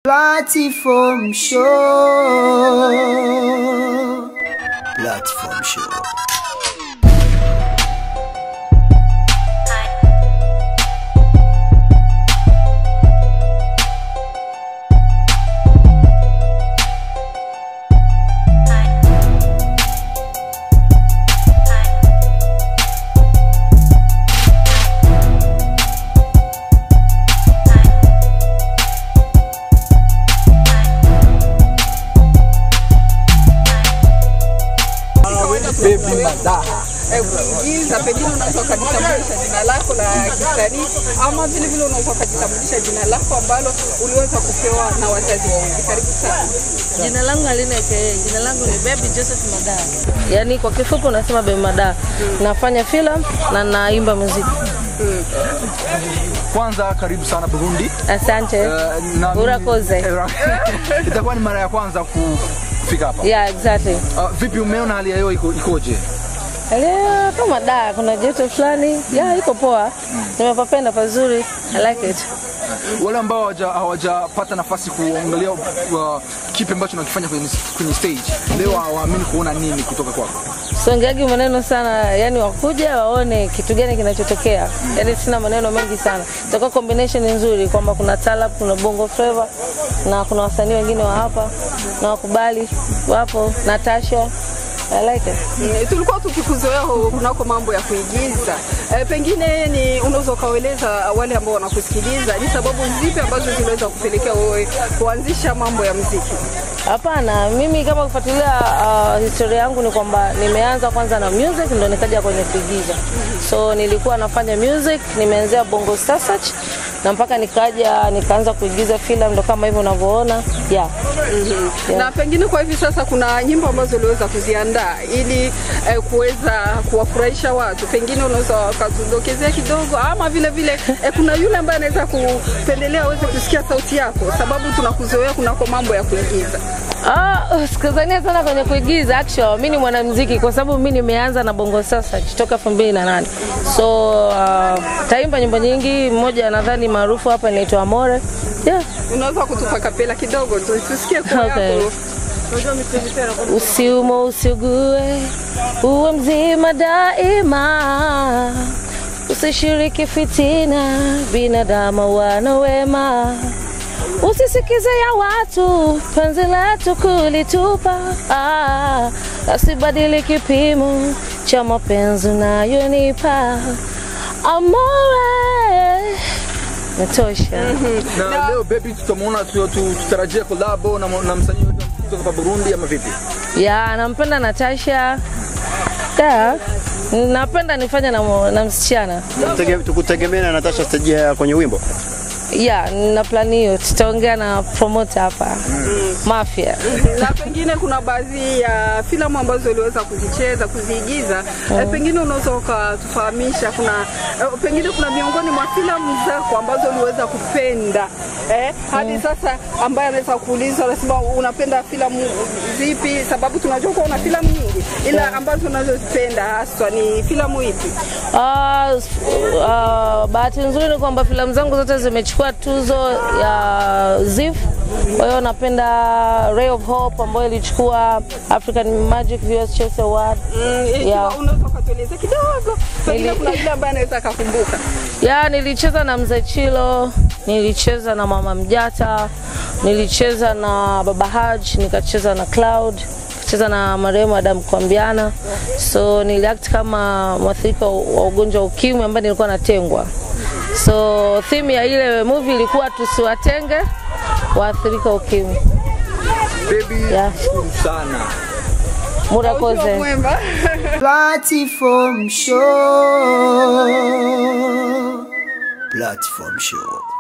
Platform show. Platform show. Baby Madaha. kuigiza, pengine unaweza ukajitambulisha jina lako la kisanii, ama vile vile unaweza ukajitambulisha jina lako ambalo uliweza kupewa na wazazi wawili. Karibu sana. Jina langu halina KA, jina langu ni Baby Joseph Madaa. Yaani kwa kifupi unasema Baby Madaa. Nafanya filamu na naimba muziki. Kwanza karibu sana Burundi. Asante. Eh, na- Urakoze. Eh, Itakuwa ni mara ya kwanza ku- kufika hapa. Yeah, exactly. Ah, vipi umeona hali ya hewa iko ikoje? Leo kama da kuna joto fulani. Yeah, iko poa. Nimepapenda pazuri. I like it. Wale ambao hawaja- hawajapata nafasi kuangalia uh, kipi ambacho nakifanya kwenye, kwenye stage leo hawaamini kuona nini kutoka kwako. Songeagi maneno sana, yani wakuja waone kitu gani kinachotokea. Yani sina maneno mengi sana. Itakuwa combination nzuri kwamba kuna talab, kuna bongo flava na kuna wasanii wengine wa hapa na wakubali wapo Natasha. I like it. Mm, tulikuwa tukikuzoea hu- kunako mambo ya kuigiza e, pengine ni unaweza ukaeleza wale ambao wanakusikiliza ni sababu zipi ambazo ziliweza kupelekea wewe kuanzisha mambo ya mziki? Hapana, mimi kama kufuatilia uh, historia yangu ni kwamba nimeanza kwanza na music ndo nikaja kwenye kuigiza. So nilikuwa nafanya music, nimeanzia Bongo Star Search na mpaka nikaja nikaanza kuigiza filamu ndo kama hivyo unavyoona. Yeah. Yeah. Na pengine kwa hivi sasa kuna nyimbo ambazo uliweza kuziandaa ili eh, kuweza kuwafurahisha watu, pengine unaweza ukatudokezea kidogo, ama vile vile eh, kuna yule ambaye anaweza kupendelea aweze kusikia sauti yako, sababu tunakuzoea kunako mambo ya kuigiza. Ah, sikuzania sana kwenye kuigiza actual. Mimi ni mwanamuziki kwa sababu mimi nimeanza na Bongo Sasa kutoka 2008. So uh, taimba nyimbo nyingi, mmoja nadhani maarufu hapa inaitwa Amore. Yeah. Unaweza kutupa kapela kidogo tu tusikie kwa Okay. yako. Usiumo usiugue, uwe mzima daima, usishiriki fitina, binadamu wana wema. Usisikize ya watu, penzi letu kulitupa, ah, asibadili kipimo cha mapenzi unayonipa. Amore, natosha. Na leo baby, tutamwona tu- tu- tutarajia kolabo na, na msanii yote kutoka hapa Burundi ama vipi? ya nampenda Natasha da napenda nifanye na, mo- na msichana Tege- tukutegemea na Natasha stage ya kwenye wimbo ya na plani hiyo tutaongea na promoter hapa Mafia na pengine kuna baadhi ya filamu ambazo uliweza kuzicheza kuziigiza eh, pengine unaweza ukatufahamisha kuna eh, pengine kuna miongoni mwa filamu zako ambazo uliweza kupenda eh, hadi sasa ambaye anaweza kuuliza unasema unapenda filamu zipi sababu tunajua kuwa una filamu nyingi ila ambazo unazozipenda haswa ni filamu ipi Ah, s- ah, bahati nzuri ni kwamba filamu zangu zote zimechukua tuzo ya ZIF. Kwa hiyo napenda Ray of Hope ambayo ilichukua African Magic Viewers Choice Award. Mm, ikiwa Yeah. unaweza ukatueleza kidogo pengine Nili- kuna yule ambaye anaweza akakumbuka Ya, nilicheza na Mzee Chilo, nilicheza na Mama Mjata, nilicheza na Baba Haj, nikacheza na Cloud, nikacheza na marehemu Adam Kwambiana. So niliact kama mwathirika wa ugonjwa wa ukimwi ambaye nilikuwa natengwa. So theme ya ile movie ilikuwa tusiwatenge waathirika wa ukimwi. Baby, Yeah. shukuru sana. Murakoze. mwema Platform show. Platform show.